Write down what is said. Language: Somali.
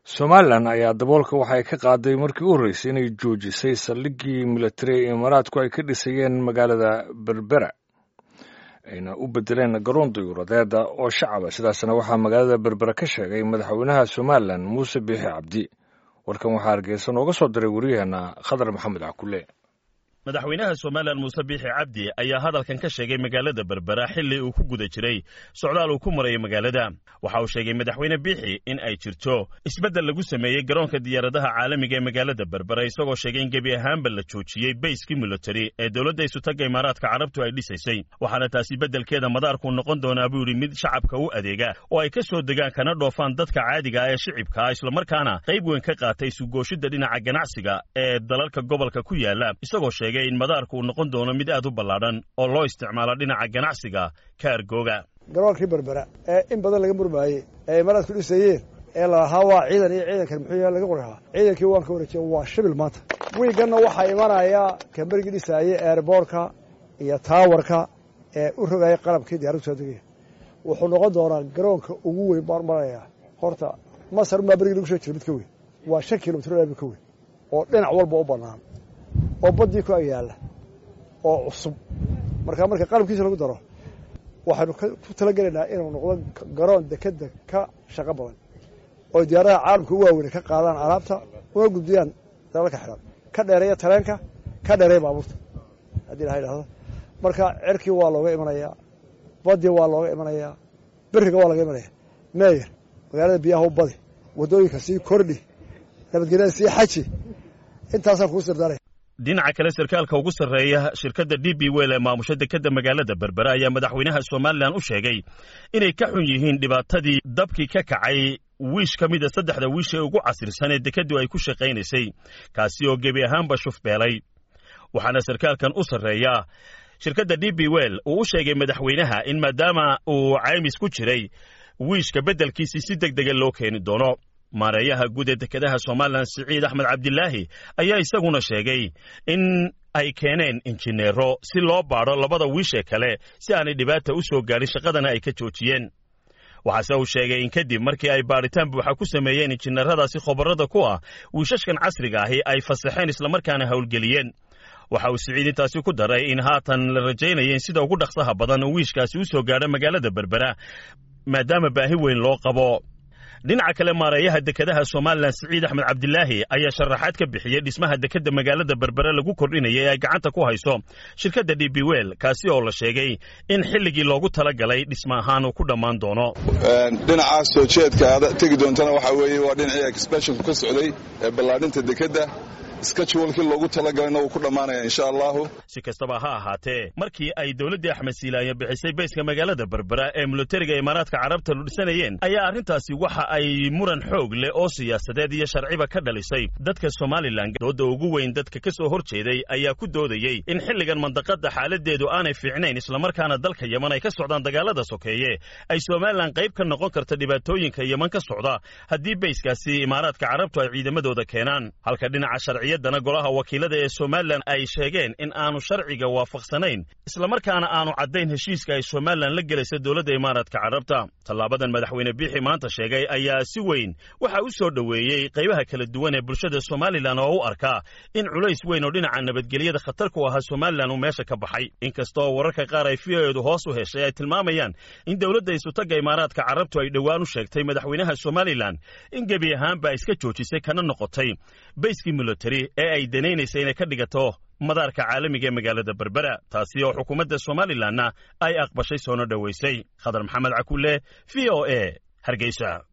somalilan ayaa daboolka waxay ka qaaday markii u horreysay inay joojisay saldhiggii militari ee imaaraadku ay ka dhisayeen magaalada berbera ayna u bedeleen garoon dayuuradeeda oo shacaba sidaasna waxaa magaalada berbera ka sheegay madaxweynaha somalilan muuse biixi cabdi warkan waxaa hargeysa nooga soo diray waryaheena khadar maxamed cakule madaxweynaha somalilan muuse biixi cabdi ayaa hadalkan ka sheegay magaalada berbera xilli uu ku guda jiray socdaal uu ku marayay magaalada waxa uu sheegay madaxweyne biixi in ay jirto isbeddel lagu sameeyey garoonka diyaaradaha caalamiga ee magaalada berbera isagoo sheegay in gebi ahaanba la joojiyey bayskii militari ee dowladda isutagga imaaraadka carabtu ay dhisaysay waxaana taasi beddelkeeda madaarku noqon doonaa buu yidhi mid shacabka u adeega oo ay ka soo degaan kana dhoofaan dadka caadiga ah ee shicibka ah islamarkaana qayb weyn ka qaatay sugooshidda dhinaca ganacsiga ee dalalka gobolka ku yaala isagoo sheegay in madaarku uu noqon doono mid aad u ballaadhan oo loo isticmaalo dhinaca ganacsiga kaargooga garoonkii berbera ee in badan laga murmaayey ee imaaraadku dhisayeen ee lalahaa waa ciidan iyo ciidankan muxuu yaha laga qorahaa ciidankii waan ka wareejiya waa shibil maanta wiiganna waxaa imanaya kamberigii dhisaayey eerboorka iyo taawarka ee u rogaya qalabkii diyaradu soo degaya wuxuu noqon doonaa garoonka ugu weyn baan maraya horta masar maa berigii lagu soo jira mid ka weyn waa shan kilomitr mid ka weyn oo dhinac walba u bannaan oo baddii ku agyaalla oo cusub markaa marka qalabkiisa lagu daro waxaynu ku talagelaynaa inuu noqdo garoon dekeda ka shaqo badan oo diyaaradaha caalamka u waaweyne ka qaadaan alaabta una gudbiyaan dalalka xidhan ka dheereeya tareenka ka dheereeya baabuurta haddii ilaha idhahdo marka cerkii waa looga imanayaa baddii waa looga imanayaa beriga waa laga imanaya meeyer magaalada biyaha u badi waddooyinka sii kordhi nabadgelyada sii xaji intaasaan kuu sirdaanaya dhinaca kale sarkaalka ugu sarreeya shirkadda d b wel ee maamusha dekedda magaalada berbera ayaa madaxweynaha somalilan u sheegay inay ka xun yihiin dhibaatadii dabkii ka kacay wiish ka mida saddexda wiish ee ugu casirsan ee dekeddu ay ku shaqaynaysay kaasi oo gebi ahaanba shufbeelay waxaana sarkaalkan u sarreeya shirkadda d b wel uu u sheegay madaxweynaha in maadaama uu caymis ku jiray wiishka beddelkiisii si deg dega loo keeni doono maareeyaha guud ee dekedaha somalilan siciid axmed cabdilaahi ayaa isaguna sheegay in ay keeneen injineero si loo baadho labada wiishee kale si aanay dhibaata u soo gaadhin shaqadana ay ka joojiyeen waxaase uu sheegay in kadib markii ay baadhitaan buuxa ku sameeyeen injineeradaasi khobarada ku ah wiishashkan casriga ahi ay fasaxeen islamarkaana howlgeliyeen waxa uu siciid intaasi ku daray in haatan la rajaynaya in sida ugu dhaqsaha badan uu wiishkaasi u soo gaadho magaalada berbera maadaama baahi weyn loo qabo dhinaca kale maareeyaha dekedaha somalilan siciid axmed cabdilaahi ayaa sharaxaad ka bixiyey dhismaha dekedda magaalada berbere lagu kordhinaya ee ay gacanta ku hayso shirkadda d b wel kaasi oo la sheegay in xilligii loogu talagalay dhisma ahaan uu ku dhammaan doono dhinacaas soo jeedka aad tegi doontana waxaa weeye waa dhinacii exbeshonku ka socday ee ballaadhinta dekedda skajwalkii loogu talagalayna wuu ku dhammaanaya insha allahu si kastaba ha ahaatee markii ay dowladdii axmed siilaayo bixisay bayska magaalada berbera ee militariga imaaraadka carabta lu dhisanayeen ayaa arrintaasi waxa ay muran xoog leh oo siyaasadeed iyo sharciba ka dhalisay dadka somalilan dooda ugu weyn dadka ka soo hor jeeday ayaa ku doodayey in xilligan mandaqadda xaaladeedu aanay fiicnayn islamarkaana dalka yeman ay ka socdaan dagaalada sokeeye ay somalilan qayb ka noqon karta dhibaatooyinka yeman ka socda haddii bayskaasi imaaraadka carabtu ay ciidamadooda keenaan halka dhinaca sharci dana golaha wakiilada ee somalilan ay sheegeen in aanu sharciga waafaqsanayn islamarkaana aanu caddayn heshiiska ay somalilan la gelaysa dowladda imaaraadka carabta tallaabadan madaxweyne biixi maanta sheegay ayaa si weyn waxa u soo dhoweeyey qaybaha kala duwan ee bulshada somalilan oo u arkaa in culays weyn oo dhinaca nabadgelyada khatar ku ahaa somalilan uu meesha ka baxay inkastoo wararka qaar ay fiyoeedu hoos u heshay ay tilmaamayaan in dowladda isutagga imaaraadka carabtu ay dhowaan u sheegtay madaxweynaha somalilan in gebi ahaanba iska joojisay kana noqotay bayskii militari ee ay danaynaysa inay ka dhigato madaarka caalamiga ee magaalada berbera taasi oo xukuumadda somalilanna ay aqbashay soona dhowaysay khadar maxamed cakulle v o e hargeysa